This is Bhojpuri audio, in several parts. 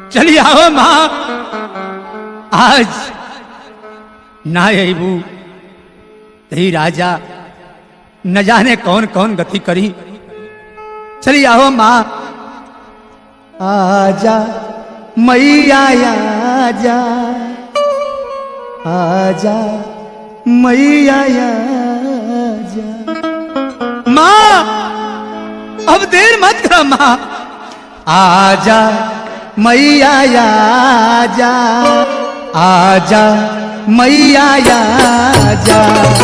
चली आओ माँ आज ना अबू तही राजा न जाने कौन कौन गति करी चली आओ माँ आजा मैया आजा आजा मैया आजा माँ अब देर मत कर माँ आजा मैया आजा आजा मैया आजा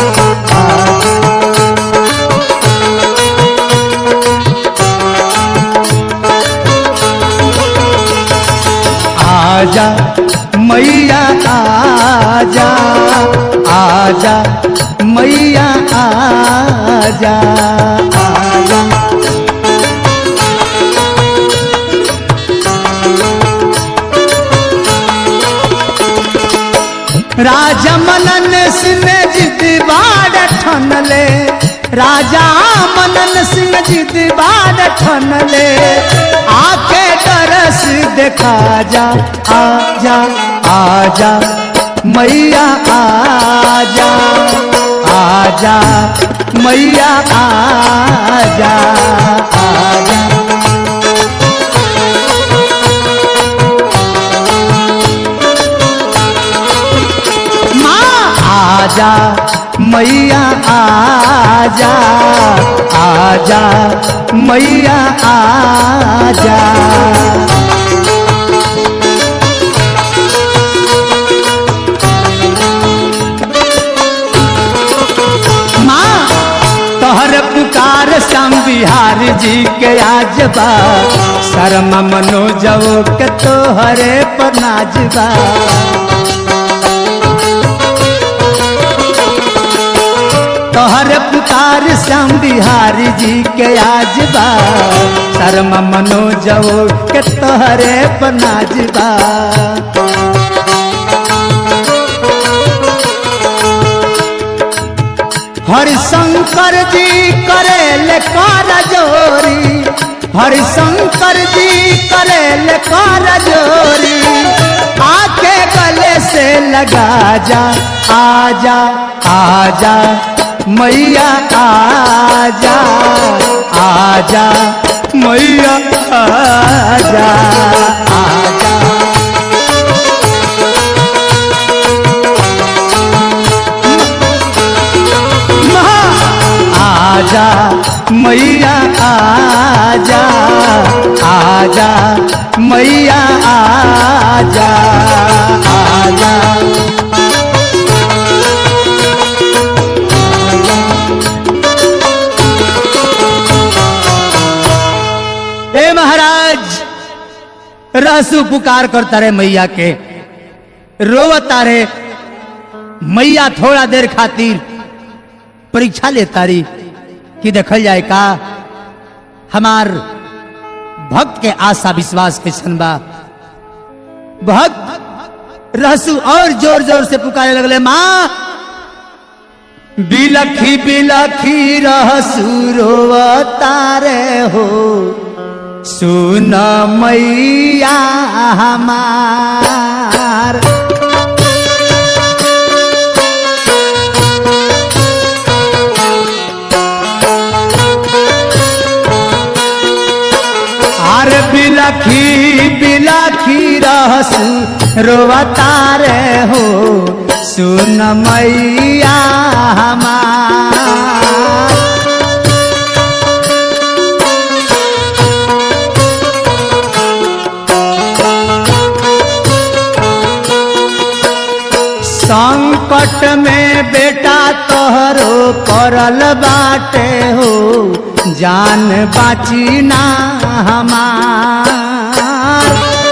आजा मैया आजा आजा मैया आजा आजा राजा मनन सिंह जिद बाड़ ठनले राजा मनन सिंह जिद बाड़ ठनले आके तरस देखा जा आजा आजा मैया आजा आजा मैया आजा आजा माँ आजा मैया आजा आजा मैया आजा माँ तोहर पुकार श्याम बिहार जी के आज बा शर्मा मनोजव के तोहरे पर नाजबा तोहर पुकार श्याम बिहारी जी के आज बा शर्मा मनोजव के तोहरे पर नाजबा हरिशंकर जी करेल कर जोरी हरिशंकर जी करेल कर जोरी आके गले से लगा जा आजा आजा मैया आजा आजा मैया आजा आजा आजा मैया आजा आजा मैया आजा आजा ए महाराज रसू पुकार करता रे मैया के रोवता रे मैया थोड़ा देर खातिर परीक्षा लेता रही कि देखल जाए का हमार भक्त के आशा विश्वास कैसन बा भक्त रहसु और जोर जोर से पुकारे लगले माँ बिलखी बिलखी रहसु रोवतारे हो सुन मैया हमार आर बिलखी बिलखी रहसु रोवतारे हो सुन मैया हमार संकट में बेटा तोहरो करल बाटे हो जान बाची ना हमार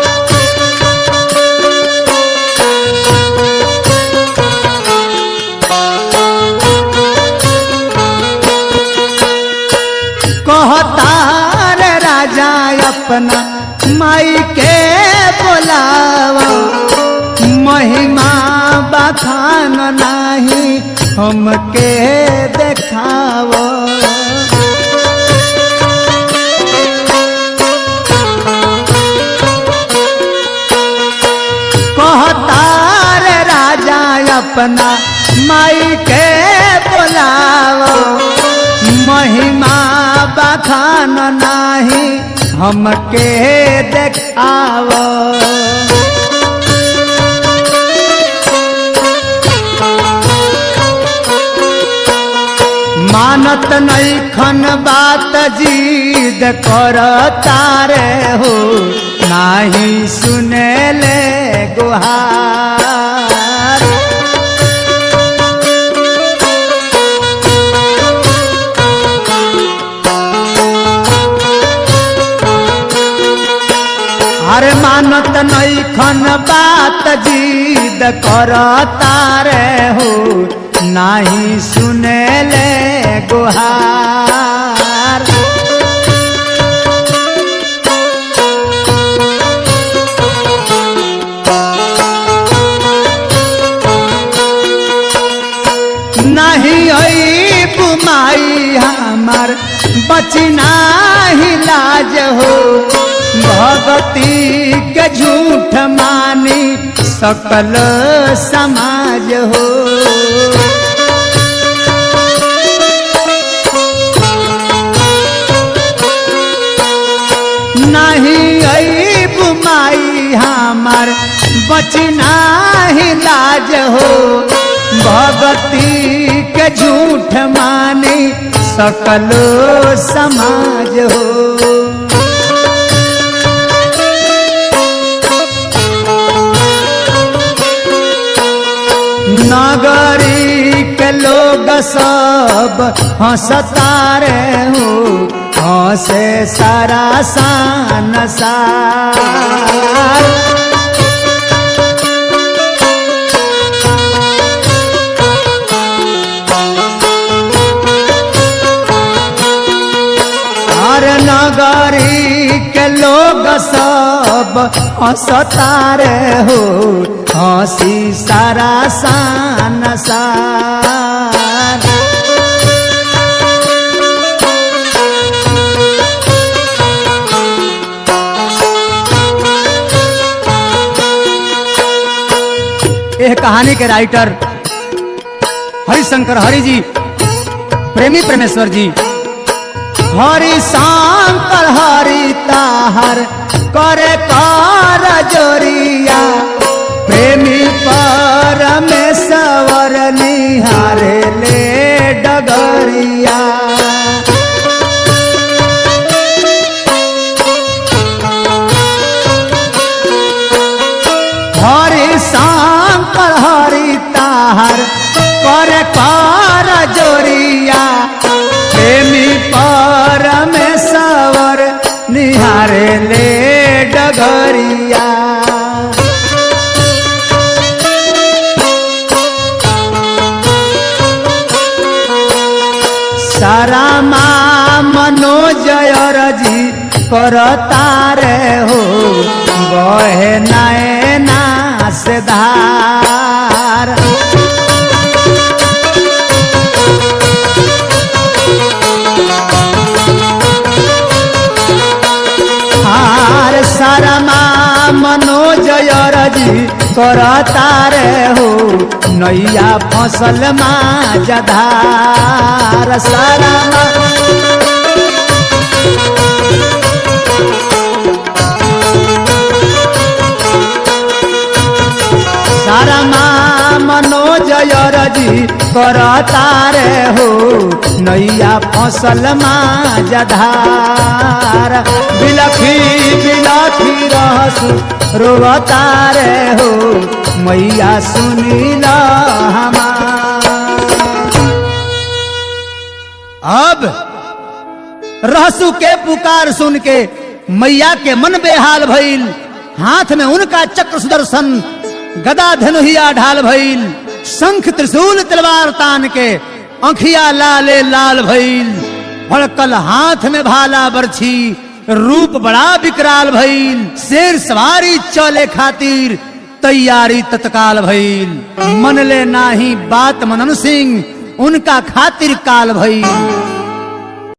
कहता रे राजा अपना माई के बोलावा महिमा बखान नाही हमके देखावो अपना माई के बोलावो महिमा बखान नाही हमके देखावो मानत नहीं खन बात जीद कर तारे हो नाही सुने ले गुहार अरे मानत नहीं खन बात जीद कर तारे हो नाही सुने ले गुहार नहीं आई बुमाई हमार बची नाही लाज हो भगती के झूठ मानी सकल समाज हो नहीं आई बुमाई हमार बची नाही लाज हो भगती के झूठ मानी सकलो समाज हो नगरी के लोग सब हंसता रे हो हंसे सारा सान सार हर नगरी के लोग सब हंसतारे हो हंसी सारा सान सार यह कहानी के राइटर हरिशंकर हरि जी प्रेमी प्रेमेश्वर जी हरि शंकर हरि ताहर करे कर जोरिया प्रेमी परमेश्वर निहारे ले डगरिया हरि शंकर हरि ताहर करे कर जोरिया प्रेमी परमेश्वर निहारे ले डगरिया सारा माँ मनोजय रजी करतारे हो बहे नैना से धार हार शरमा मनोजय रजी करतारे हो नैया फसल मा जधार शरमा शरमा मनोजय रजी करतारे हो नैया फसल मा जधार बिलखी बिलखी रहसु रोवतारे हो मैया सुनील हमार अब रहसु के पुकार सुन के मैया के मन बेहाल भइल हाथ में उनका चक्र सुदर्शन गदा धनुहिया ढाल भइल शंख त्रिशूल तलवार तान के अंखिया लाले लाल भइल भड़कल हाथ में भाला बरछी रूप बड़ा विकराल भइल शेर सवारी चले खातिर तैयारी तत्काल भइल मनले नाही बात मनन सिंह उनका खातिर काल भइल